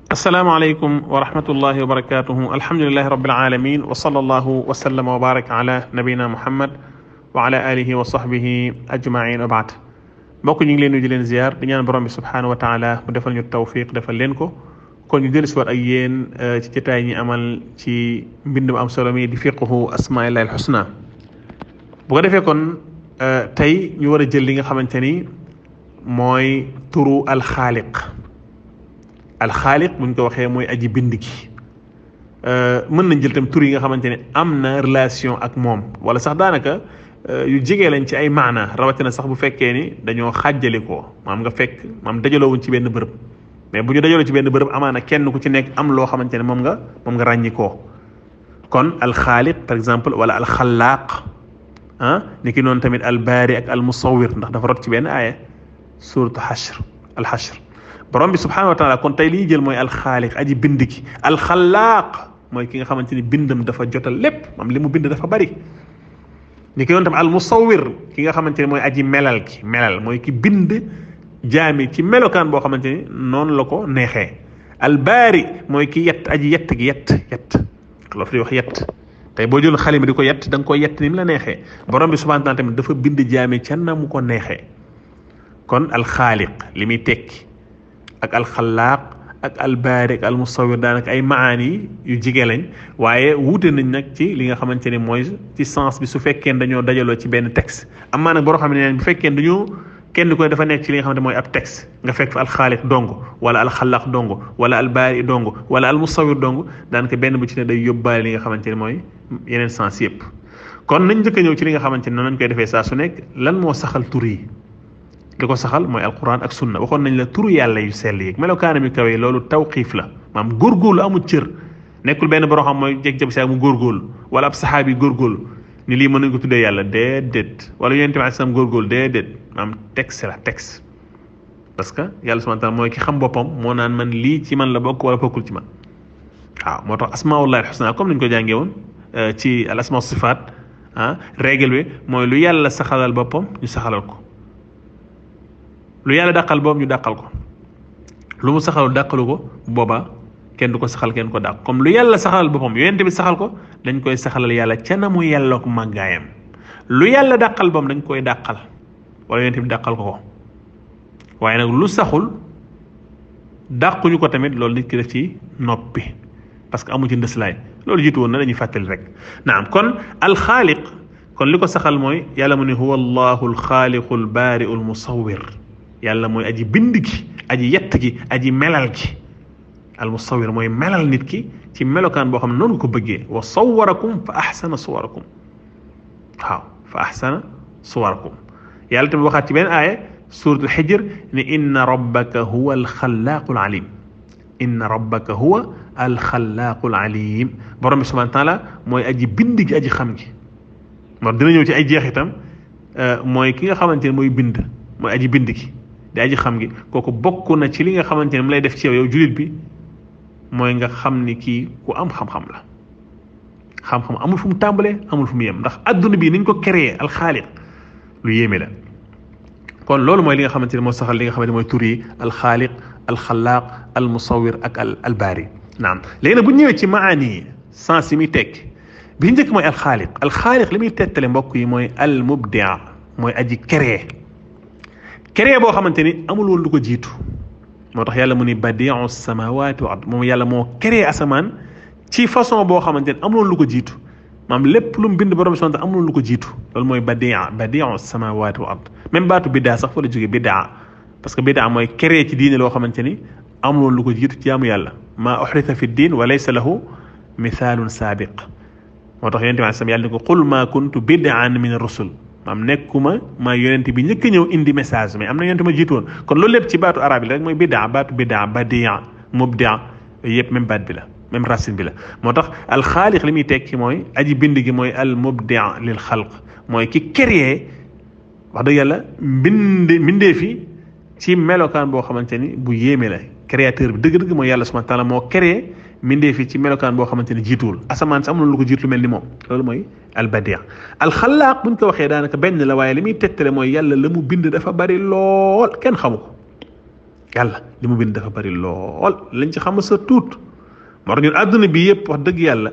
asalaamaaleykum wa rahmatullahi wa barakatuhu alhamdulilahi rabbil alamin wa sallallahu wa sallama wa baraka ala nabina muhammad wa ala alihi wa sahbihi ajmain wa baad mbokk ñu ngi leen di leen ziar di ñaan borom bi subhanahu wa taala mu defal ñu tawfiq defal leen ko kon ñu dellusi waat ak yéen ci jotaay ñi amal ci mbind mu am solo mi di fiqhu asmaillahi alxusna bu ko defee kon tey ñu war a jël li nga xamante ni mooy turu alxaaliq alxaaliq buñ ko waxee mooy aji bind gi mën nañ jël tam tur yi nga xamante ne am na relation ak moom wala sax daanaka yu jege lañ ci ay maana rawatina sax bu fekkee ni dañoo xàjjali ko maam nga fekk maam dajaloowuñ ci benn bërëb mais bu ñu dajaloo ci benn bërëb amaana kenn ku ci nekk am loo xamante ne moom nga moom nga ràññi koo kon alxaaliq par exemple wala alxalaaq ah ni ki noonu tamit albaari ak almusawir ndax dafa rot ci benn aaya suratu xashr alxashr borom bi subhanahu wa taala kon tey li ñuy jël mooy alxaaliq aji bind ki alxalaaq mooy ki nga xamante ni bindam dafa jotal lépp moom li mu bind dafa bari ni ki noonu tamit almusawir ki nga xamante ni mooy aji melal ki melal mooy ki bind jaami ci melokaan boo xamante ni noonu la ko neexee albaari mooy ki yett aji yett gi yett yett loo fi di wax yett tey boo jël xalima di ko yett da nga koy yett ni mu la neexee borom bi subhanahu wa taala tamit dafa bind jaami ca na mu ko neexee kon alxaaliq li muy tekki ak alxalaaq ak albaari ak almusawir daanaka ay maani yu jige lañ waaye wuute nañ nag ci li nga xamante ne mooy ci sens bi su fekkee dañoo dajaloo ci benn texte amaa nag boo xam ne bu fekkee dañoo kenn ku ne dafa nekk ci li nga xamante mooy ab texte nga fekk fa alxaaliq dong wala alxalaaq dong wala albaari dong wala almusawir dong daanaka benn bu ci ne day yóbbaale li nga xamante ne mooy yeneen sens yëpp kon nañ njëkk a ñëw ci li nga xamante ne noonu lañ koy defee saa su nekk lan moo saxal tur yi li ko saxal mooy alquran ak sunna waxoon nañ la turu yàlla yu sell yi melokaanam yu kawe loolu tawqiif la maam góorgóorlu amul cër nekkul benn boroo xam mooy jeg jab saa mu góorgóorlu wala ab saxaabi góorgóorlu ni lii mën nañ ko tuddee yàlla déedéet wala yonent bi sam góorgóorlu déedéet maam texte la texte parce que yàlla subhanahu wa taala mooy ki xam boppam moo naan man lii ci man la bokk wala bokkul ci man waaw moo tax asmaullahi alxusna comme nañ ko jàngee woon ci al asma sifaat ah règle bi mooy lu yàlla saxalal boppam ñu saxalal ko lu yàlla dàqal boobu ñu dàqal ko lu mu saxalu dàqalu ko boobaa kenn du ko saxal kenn ko dàq comme lu yàlla saxalal boppam yonent bi saxal ko dañ koy saxalal yàlla ca na mu yàlla ko màggaayam lu yàlla dàqal boom dañ koy dàqal wala yonent bi dàqal ko ko waaye nag lu saxul dàquñu ko tamit loolu nit ki def ci noppi parce que amu ci ndëslaay loolu jiitu woon na dañuy fàttali rek naam kon alxaaliq kon li ko saxal mooy yàlla mu ne huwa allahu alxaaliqu albaariu almusawir yàlla mooy aji bind gi aji yett gi aji melal gi al musawir mooy melal nit ki ci melokaan boo xam ne noonu ko bëggee wa sawarakum fa ahsana suwarakum waaw fa ahsana suwarakum yàlla tamit waxaat ci benn aaya surat al xijr ne inna rabbaka huwa alxalaaqu alalim inna rabbaka huwa alxalaaqu alalim borom bi subhanahu wa taala mooy aji bind gi aji xam gi moo dina ñëw ci ay jeexitam mooy ki nga xamante ne mooy bind mooy aji bind gi di aji xam gi kooku bokk na ci li nga xamante ne mu lay def ci yow yow jullit bi mooy nga xam ni kii ku am xam-xam la xam-xam amul fu mu tàmbalee amul fu mu yem ndax adduna bi niñ ko créé alxaaliq lu yéeme la kon loolu mooy li nga xamante ne moo saxal li nga xamante ne mooy tur yi alxaaliq alxalaaq almusawir ak al albaari naam léegi nag bu ñëwee ci maani yi sens yi muy tekki bi njëkk mooy alxaaliq alxaaliq li muy tettale mbokk yi mooy almubdia mooy aji créé créé boo xamante ni amul woon lu ko jiitu moo tax yàlla mu ni badiu samawati wa ard moom yàlla moo créé asamaan ci façon boo xamante ni amul woon lu ko jiitu maam lépp lu mu bind borom subhanahu wa ta'ala amul woon lu ko jiitu loolu mooy badia badiu samawati wa ard même baatu biddaa sax fa la jógee biddaa parce que biddaa mooy créé ci diine loo xamante ni amul woon lu ko jiitu ci jaamu yàlla maa uxrita fi diin wa laysa lahu mithaalun saabiq moo tax yonente bi sam yàlla ni ko qul maa kuntu bid'an min ar-rusul maam nekkuma maa yonent bi njëkk a ñëw indi message mais am na yonent ma jiitu woon kon loolu lépp ci baatu arab yi rek mooy bidaa baatu bidaa badia mubdia yëpp même baat bi la même racine bi la moo tax alxaaliq li muy tekki mooy aji bind gi mooy al mubdia lil xalq mooy ki créé wax dëgg yàlla mbind mbindee fi ci melokaan boo xamante ni bu yéeme la créateur bi dëgg-dëgg mooy yàlla subhanahu wa taala moo créé mbindee fi ci melokaan boo xamante ni jiituwul asamaan si amul lu ko jiitu lu mel ni moom loolu mooy albadia alxalaaq buñ ko waxee daanaka benn la waaye li muy tegtale mooy yàlla la mu bind dafa bari lool kenn xamu ko yàlla li mu bind dafa bari lool lañ ci xam sa tuut moo tax ñun àdduna bi yëpp wax dëgg yàlla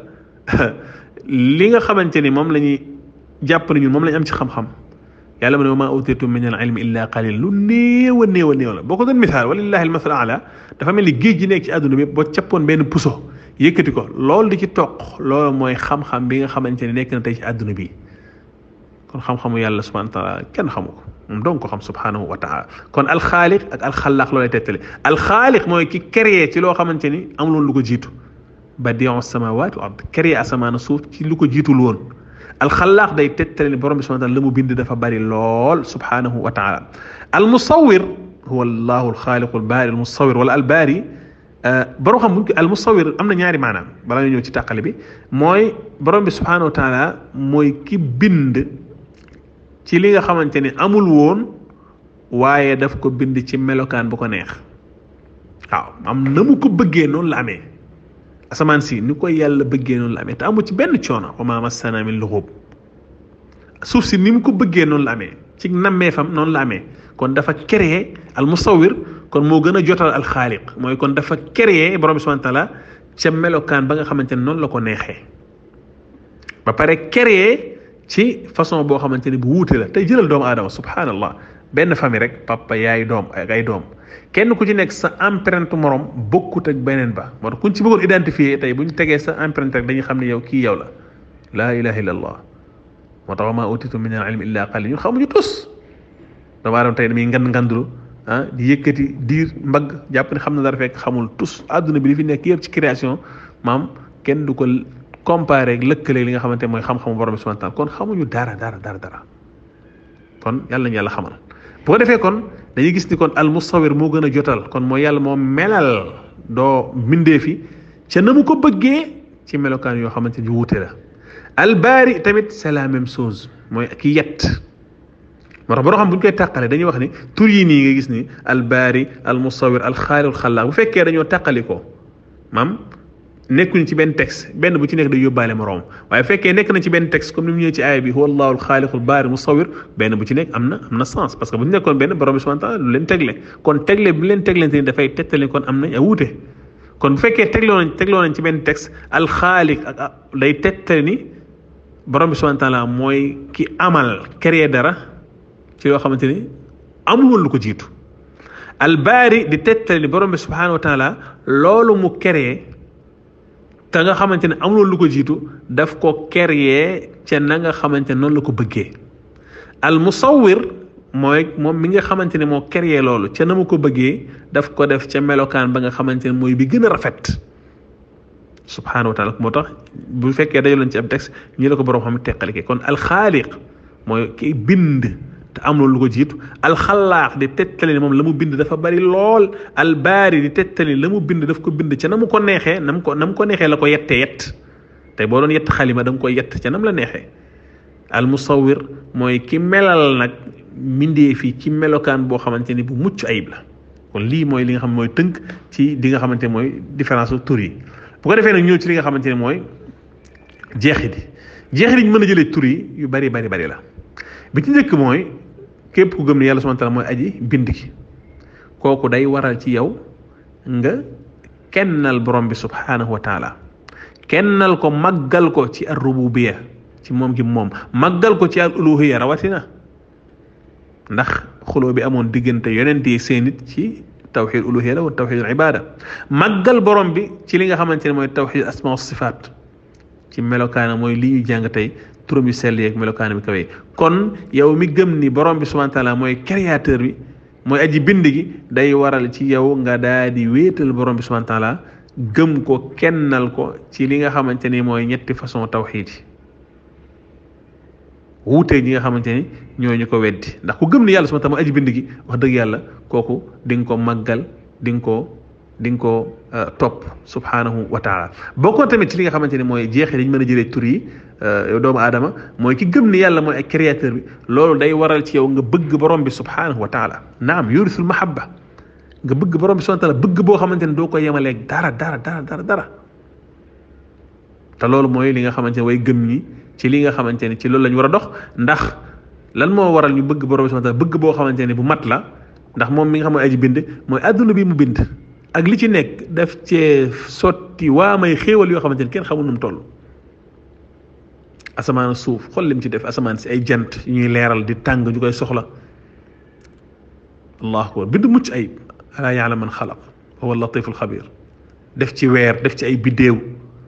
li nga xamante ni moom la ñuy jàpp ne ñun moom la ñu am ci xam-xam yàlla mu ne wa maa utiitum min al ilmi illa qalil lu néew a néew a néew la boo ko doon misaal walillahi al masal ala dafa mel ni géej gi nekk ci àdduna bi yëpp boo cappoon benn puso yëkkati ko loolu di ci toq loolu mooy xam-xam bi nga xamante ni nekk na tey ci àdduna bi kon xam-xamu yàlla subhanahu wa taala kenn xamu ko moom dong ko xam subhanahu wa taala kon alxaaliq ak alxalaaq loolay tettale alxaaliq mooy ki créé ci loo xamante ni amuloon lu ko jiitu badiu samawati wal ard créé asamaan suuf ci lu ko jiitul woon alxalaaq day tettale ni borom bi subhanahu wa taala la mu bind dafa bari lool subhanahu wa taala almusawir huwa allahu alxaaliqu albaari almusawir wala albaari borom xam buñ ko almusawir am na ñaari maanaam balaa ñu ñëw ci tàqale bi mooy borom bi subhanahu wa taala mooy ki bind ci li nga xamante ni amul woon waaye daf ko bind ci melokaan bu ko neex waaw am na mu ko bëggee noonu la amee asamaan si ni ko yàlla bëggee noonu la amee te amu ci benn coono wa maa massana min lughub suuf si ni mu ko bëggee noonu la amee ci nammeefam noonu la amee kon dafa créé al musawir kon moo gën a jotal al xaaliq mooy kon dafa créé borom bi subhanahu wa taala ca melokaan ba nga xamante ne noonu la ko neexee ba pare créé ci façon boo xamante ni bu wuute la tey jëlal doomu aadama subhanallah benn famille rek papa yaay doom ak ay doom kenn ku ci nekk sa empreinte morom bokkut ak beneen ba moo tax kuñ ci bëggoon identifier tey bu ñu tegee sa empreinte rek dañuy xam ne yow kii yow la laa ilaha illa allah moo tax wa maa utitu min al ilmi illa qalil ñu xamuñu tus doomu aadama tey damay ngand ngandulu ah di yëkkati diir mbagg jàpp ne xam na dara fekk xamul tus àdduna bi li fi nekk yëpp ci création maam kenn du ko comparé ak lëkkale li nga xamante mooy xam-xamu borom bi subhanahu wa taala kon xamuñu dara dara dara dara kon yàlla nañu yàlla xamal bu ko defee kon dañuy gis ni kon al musawir moo gën a jotal kon mooy yàlla moo melal doo mbindee fi ca na mu ko bëggee ci melokaan yoo xamante ni wuute la al baari tamit c'est la même chose mooy ki yett moo tax boo xam bu ñu koy tàqale dañuy wax ni tur yi nii nga gis ni al baari al musawir al xaaliq al xalaaq bu fekkee dañoo tàqali ko maam nekkuñ ci benn texte benn bu ci nekk day yóbbaale moroom waaye fekkee nekk na ci benn texte comme ni mu ñëwee ci aaya bi huwa allahu alxaaliqul baari musawir benn bu ci nekk am na am na sens parce que bu ñu nekkoon benn borom bi subhanahu wa taala lu leen tegle kon tegle bi leen teglante ni dafay tegtale kon am nañ a wuute kon bu fekkee tegloo nañ tegloo nañ ci benn texte alxaaliq ak day tegtale ni borom bi subhanahu wa taala mooy ki amal créer dara ci yoo xamante ni amul woon lu ko jiitu albaari di tegtale ni borom bi subhanahu wa taala loolu mu créer te nga xamante ne amuloo lu ko jiitu daf ko créer ca na nga xamante ne noonu la ko bëggee al musawwir mooy moom mi nga xamante ne moo créer loolu ca na mu ko bëggee daf ko def ca melokaan ba nga xamante ne mooy bi gën a rafet subhanahu wa taala moo tax bu fekkee dajaloon ci ab texte ñi la ko borom xam teqalike kon alxaaliq mooy ki bind te am loolu lu ko jiitu alxalaax di tettali ne moom la mu bind dafa bari lool albaari di tettali la mu bind daf ko bind ca na mu ko neexee na mu ko na mu ko neexee la ko yettee yett tey boo doon yett xalima da nga koy yett ca nam la neexee almusawir mooy ki melal nag mindee fii ci melokaan boo xamante ni bu mucc ayib la kon lii mooy li nga xam mooy tënk ci di nga xamante mooy différence su tur yi bu ko defee nag ñëw ci li nga xamante ne mooy jeexit yi jeexit yi ñu mën a jëlee tur yi yu bari bari bari la bi ci njëkk mooy képp ku gëm ne yàlla subhanahu wa taala mooy aji bind ki kooku day waral ci yow nga kennal borom bi subhanahu wa taala kennal ko màggal ko ci ar rububiya ci moom gi moom màggal ko ci al uluhiya rawatina ndax xuloo bi amoon diggante yonent yi seen nit ci tawxid uluhiya la wa tawxid al ibada màggal borom bi ci li nga xamante ne mooy tawxid asma wa sifaat ci melokaana mooy li ñuy jàng tey turam yu sell yeeg melokaana bi kawee kon yow mi gëm ni borom bi subhanahu wa taala mooy créateur bi mooy aji bind gi day waral ci yow nga daa di wéetal borom bi subhanahu wa taala gëm ko kennal ko ci li nga xamante ni mooy ñetti façon tawxid yi wuutee ñi nga xamante ni ñooñu ko weddi ndax ku gëm ni yàlla subhanahu wa taala mooy aji bind gi wax dëgg yàlla kooku di nga ko màggal di nga ko di nga ko topp subhanahu wa taala bokkoon tamit ci li nga xamante ni mooy jeexee dañ mën a jëlee tur yi yow doomu aadama mooy ki gëm ni yàlla mooy ak créateur bi loolu day waral ci yow nga bëgg borom bi subhanahu wa taala naam yurisul mahabba nga bëgg borom bi subhanahu wa taala bëgg boo xamante ni doo ko yemaleeg dara dara dara dara dara te loolu mooy li nga xamante ne way gëm ñi ci li nga xamante ni ci loolu la ñu war a dox ndax lan moo waral ñu bëgg borom bi subhanahu wa taala bëgg boo xamante ne bu mat la ndax moom mi nga xam mooy aji bind mooy adduna bi mu bind ak li ci nekk daf cee sotti waa may xéewal yoo xamante ni kenn xamul nu mu toll asamaan suuf xool lim ci def asamaan si ay jant yu ñuy leeral di tàng ñu koy soxla allahu akbar bind mucc ayib alaa ya'lamu man xalaq huwa latiful xabir def ci weer def ci ay biddéew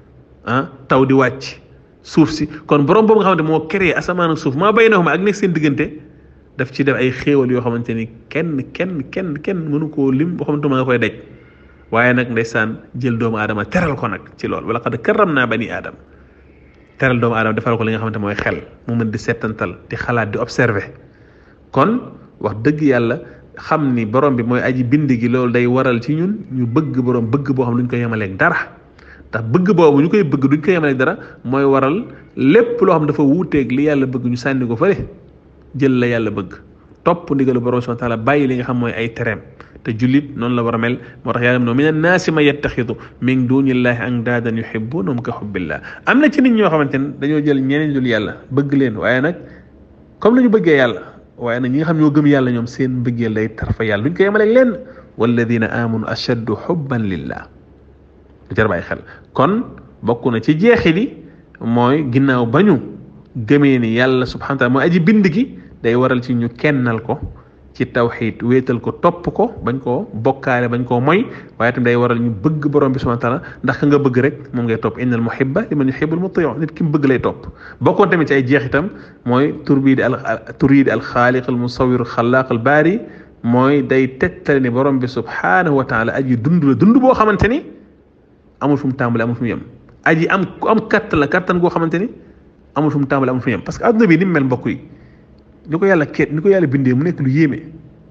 ah taw di wàcc suuf si kon borom boobu nga xamante moo créé asamaan ak suuf maa baynahuma ak nekk seen diggante daf ci def ay xéewal yoo xamante ni kenn kenn kenn kenn mënu koo lim boo xamante ma nga koy daj waaye nag ndeysaan jël doomu aadama teral ko nag ci loolu wala qad karram naa bani aadama teral doomu aadama defal ko li nga xamante mooy xel mu mën di settantal di xalaat di observer kon wax dëgg yàlla xam ni borom bi mooy aji bind gi loolu day waral ci ñun ñu bëgg borom bëgg boo xam duñ ko yemaleeg dara ndax bëgg boobu ñu koy bëgg duñ ko yemaleeg dara mooy waral lépp loo xam dafa wuuteeg li yàlla bëgg ñu sànni ko fële jël la yàlla bëgg topp ndigalu borom subhanahu wa taala bàyyi li nga xam mooy ay tereem te jullit noonu la war a mel moo tax yàlla no min annaasi man yattaxidu min dunillahi andaadan yuhibbunahum ka hubbillah am na ci nit ñoo xamante ne dañoo jël ñeneen dul yàlla bëgg leen waaye nag comme la ñu bëggee yàlla waaye nag ñi nga xam ñoo gëm yàlla ñoom seen mbëggeel day tar fa yàlla duñ ko yemaleeg leen walladina amanu ashaddu hubban lillah du jar bàyyi xel kon bokk na ci jeexi li mooy ginnaaw ba ñu gëmee ni yàlla subhanahu wa taala mooy aji bind gi day waral ci ñu kennal ko ci tawxiid wéetal ko topp ko bañ koo bokkaale bañ koo moy waaye tamit day waral ñu bëgg borom bi subhanahu wa taala ndax ka nga bëgg rek moom ngay topp innal muhibba liman yuhibbul mutiu nit ki mu bëgg lay topp bokkoon tamit ci ay jeex itam mooy tur bii di al tur yi di al xaaliq al musawir xalaaq al baari mooy day tegtale ni borom bi subhanahu wa taala aji dund la dund boo xamante ni amul fu mu tàmbale amul fu mu yem aji am ku am kattan la kattan goo xamante ni amul fu mu tàmbale amul fu mu yem parce que adduna bi ni mu mel mbokk yi ni ko yàlla keet ni ko yàlla bindee mu nekk lu yéeme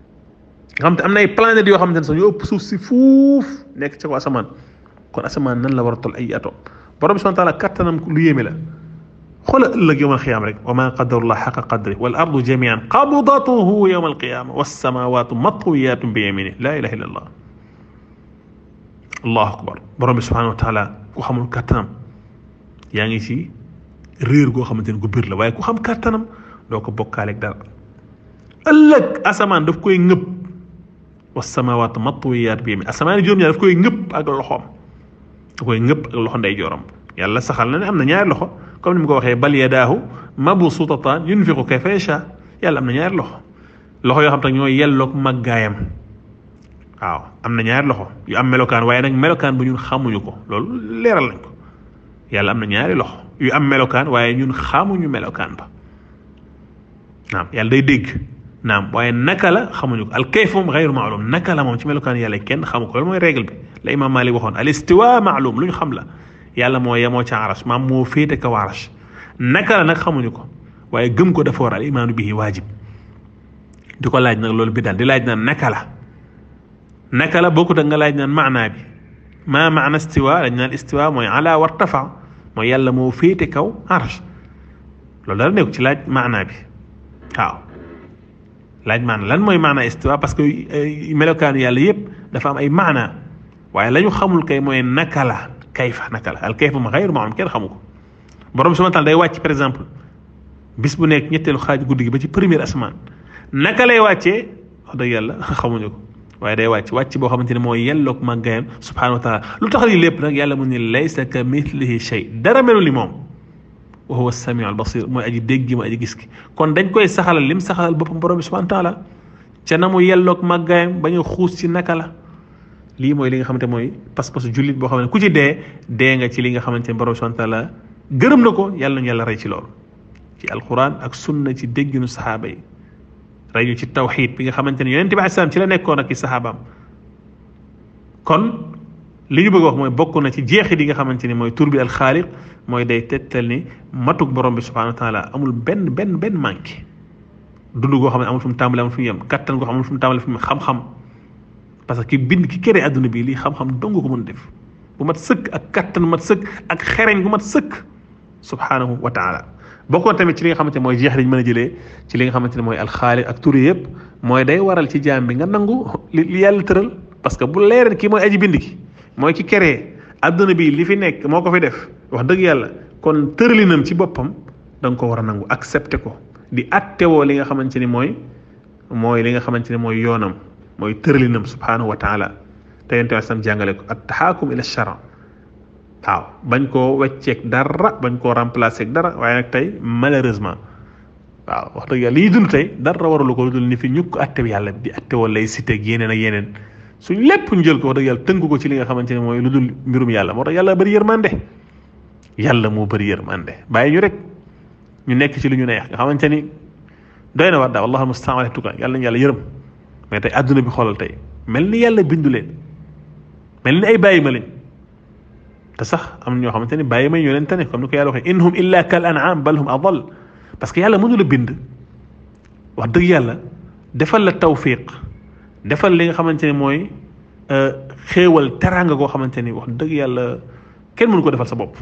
nga xam te am na ay planètes yoo xamante ne sax ñu ëpp suuf si fuuf nekk ci ko asamaan kon asamaan nan la war a tol ay atom borom bi subhanahu wa taala kattanam lu yéeme la xoola ëllëg yowmal qiyaama rek wa ma qadarullah xaqa qadri wal ardu jamian qabdatuhu yowmal qiyaama wassamawatu matwiyatun bi yamini la ilaha illa allah allahu akbar borom bi subhanahu wa taala ku xamul kattanam yaa ngi ci réer goo xamante ne gu biir la waaye ku xam kattanam doo ko bokkaaleeg dara ëllëg asamaan daf koy ngëpp wasamawaatu matwiyaat bi yamin asamaan juróom-ñaar daf koy ngëpp ak loxoom da koy ngëpp ak loxo ndey jooram yàlla saxal na ne am na ñaari loxo comme ni mu ko waxee bal yadaahu mabsuutataan yunfiqu kayfa yashaa yàlla am na ñaari loxo loxo yoo xam te ñoo yelloog màggaayam waaw am na ñaari loxo yu am melokaan waaye nag melokaan bu ñun xamuñu ko loolu leeral nañ ko yàlla am na ñaari loxo yu am melokaan waaye ñun xamuñu melokaan ba naam yàlla day dégg naam waaye naka la xamuñu ko al kayf moom xayru maalum naka la moom ci melokaan yàlla kenn xamu ko loolu mooy règle bi la imam Malik waxoon al istiwa maalum lu ñu xam la yàlla moo yemoo ca arash maam moo féete kaw arash naka la nag xamuñu ko waaye gëm ko dafa war al imaanu bihi waajib di ko laaj nag loolu bi daal di laaj naan naka la naka la bokkut ak nga laaj naan maanaa bi maa maana istiwa dañ naan istiwa mooy ala wartafa mooy yàlla moo féete kaw arash loolu dara nekk ci laaj maanaa bi waaw laaj maana lan mooy maana istiwa parce que melokaanu yàlla yëpp dafa am ay maana waaye la ñu xamul kay mooy naka la kayfa naka la al kayfa ma xayru maalum kenn xamu ko borom subhanahu wa taala day wàcc par exemple bis bu nekk ñetteelu xaaj guddi gi ba ci première asamaan naka lay wàccee wax dëgg yàlla xamuñu ko waaye day wàcc wàcc boo xamante ne mooy yelloog màggayam subhanahu wa taala lu tax lii lépp nag yàlla mu ni laysa ka mithlihi shay dara melu ni moom wa huwa samiu al basir mooy aji dégg mooy aji gis ki kon dañ koy saxalal lim saxalal boppam borom bi subhanahu wa taala ca na mu yelloog màggaayam ba ñu xuus ci naka la lii mooy li nga xamante mooy pas-pasu jullit boo xam ne ku ci dee dee nga ci li nga xamante ne borom bi subhanahu wa taala gërëm na ko yàlla nañu yàlla rey ci loolu ci alquran ak sunna ci dégginu saxaaba yi rey ñu ci tawxiid bi nga xamante ne yonente bi alayhi salaam ci la nekkoon ak i saxaabaam kon li ñu bëgg wax mooy bokk na ci jeexit yi nga xamante ni mooy tur bi al xaaliq mooy day tettal ni matuk borom bi subhanahu wa taala amul benn benn benn manqué dund goo xam ne amul fu mu tàmbale amul fu mu yem kattan goo xam amul fu mu tàmbale fu mu xam-xam parce que ki bind ki kéré adduna bi lii xam-xam dong ko mën def bu mat sëkk ak kattan mat sëkk ak xereñ gu mat sëkk subhanahu wa taala bokkoon tamit ci li nga xamante ne mooy jeex dañ mën a jëlee ci li nga xamante ne mooy alxaaliq ak tur yëpp mooy day waral ci jaam bi nga nangu li li yàlla tëral parce que bu leeral kii mooy aji bind ki mooy ki créé adduna bi li fi nekk moo ko fi def wax dëgg yàlla kon tëralinam ci boppam da nga ko war a nangu accepté ko di attewoo li nga xamante ni mooy mooy li nga xamante ne mooy yoonam mooy tëralinam subhanahu wa taala te yonent bi sam jàngale ko at taxaakum ila shara waaw bañ koo wecceeg dara bañ koo remplacer ak dara waaye nag tey malheureusement waaw wax dëgg yàlla liy dund tey dara waralu ko lu dul ni fi ñukk atte bi yàlla di atte wala lay cité ak yeneen ak yeneen suñ lépp ñu jël ko wax dëgg yàlla tënk ko ci li nga xamante ne mooy lu dul mbirum yàlla moo tax yàlla bëri yërmande yàlla moo bëri yërmande bàyyi ñu rek ñu nekk ci lu ñu neex nga xamante ni doy na war daal wallahu mustaan ala tuka yàlla nañu yàlla yërëm mais tey àdduna bi xoolal tey mel ni yàlla bindu leen mel ni ay bàyyi ma lañ te sax am ñoo xamante ni bàyyi ma ñu leen tane comme ni ko yàlla waxee in hum illa kal an'am bal hum adal parce que yàlla mënu la bind wax dëgg yàlla defal la tawfiq defal li nga xamante ne mooy xéewal teraanga goo xamante ni wax dëgg yàlla kenn mënu ko defal sa bopp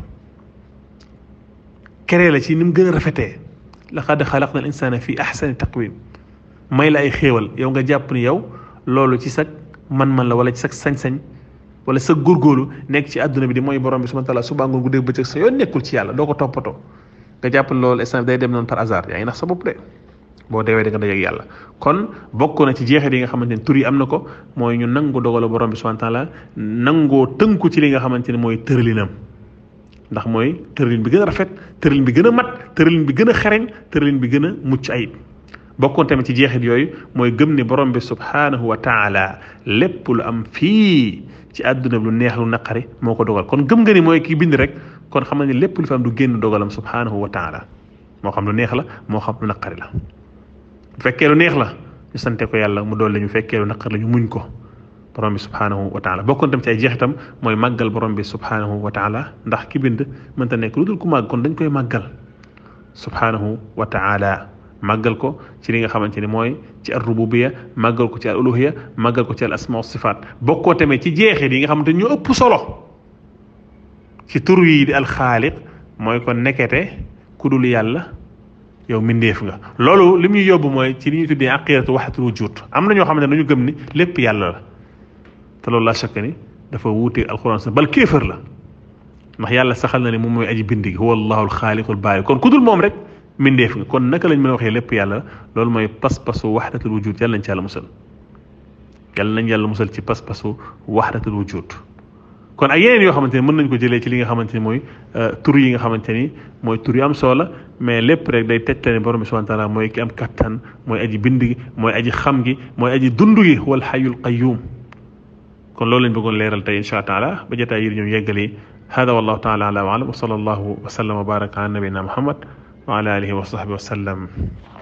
keree la ci ni mu gën a rafetee laqad xalaqna al insana fi ahsani taqwim may la ay xéewal yow nga jàpp ni yow loolu ci sag man-man la wala ci sag sañ-sañ wala sa góorgóorlu nekk ci àdduna bi di mooy borom bi subhanahu wa taala suba ngoon guddeeg bëccëg sa yoon nekkul ci yàlla doo ko toppatoo nga jàpp loolu instant day dem noonu par hasard yaa ngi nax sa bopp de boo deewee da nga dajeeg yàlla kon bokk na ci jeexit yi nga xamante ne tur yi am na ko mooy ñu nangu dogalu borom bi subhanahu wa taala nangoo tënku ci li nga xamante ne mooy tëralinam ndax mooy tëralin bi gën a rafet tëralin bi gën a mat tëralin bi gën a xereñ tëralin bi gën a mucc ayib bokkoon tamit ci jeexit yooyu mooy gëm ne borom bi subhanahu wa taala lépp lu am fii ci àdduna bi lu neex lu naqari moo ko dogal kon gëm nga ni mooy kii bind rek kon xam ne lépp lu fi am du génn dogalam subhanahu wa taala moo xam lu neex la moo xam lu naqari la bu fekkee lu neex la ñu sante ko yàlla mu dool la ñu fekkee lu naqari la ñu muñ ko borom bi subhanahu wa taala bokkoon tam ci ay jeexitam mooy màggal borom bi subhanahu wa taala ndax ki bind mënta nekk lu dul ku màgg kon dañ koy màggal subhanahu wa taala màggal ko ci li nga xamante ni mooy ci al rububiya màggal ko ci al uluhiya màggal ko ci al asma wa sifaat bokkoo tamit ci jeexit yi nga xamante ni ñoo ëpp solo ci tur yi di al xaaliq mooy kon nekkete ku dul yàlla yow mindeef nga loolu li muy yóbbu mooy ci li ñuy tuddee aqidatu wahdatul wujud am na ñoo xamante ne dañu gëm ni lépp yàlla la te loolu laa shakk ni dafa wuute alquran sa bal kéefër la ndax yàlla saxal na ne moom mooy aji bind gi huwa allahu alxaaliqul baari kon ku dul moom rek mindeef nga kon naka lañ mën a waxee lépp yàlla loolu mooy pas-pasu wahdatul wujud yàlla nañ ci yàlla musal yàlla nañ yàlla musal ci pas-pasu wahdatul wujud kon ak yeneen yoo xamante ne mën nañ ko jëlee ci li nga xamante ni mooy tur yi nga xamante ni mooy tur yu am solo la mais lépp rek day tegtal ne borom bi subhanahu wa taala mooy ki am kattan mooy aji bind gi mooy aji xam gi mooy aji dund gi wal hayyul qayyum kon loolu lañ bëggoon leeral tey insha allah taala ba jotaay yi ñëw yeggali hada wallahu taala ala wa alam wa sallallahu wa sallam wa baraka ala nabina muhammad wa ala alihi wa sahbihi wa sallam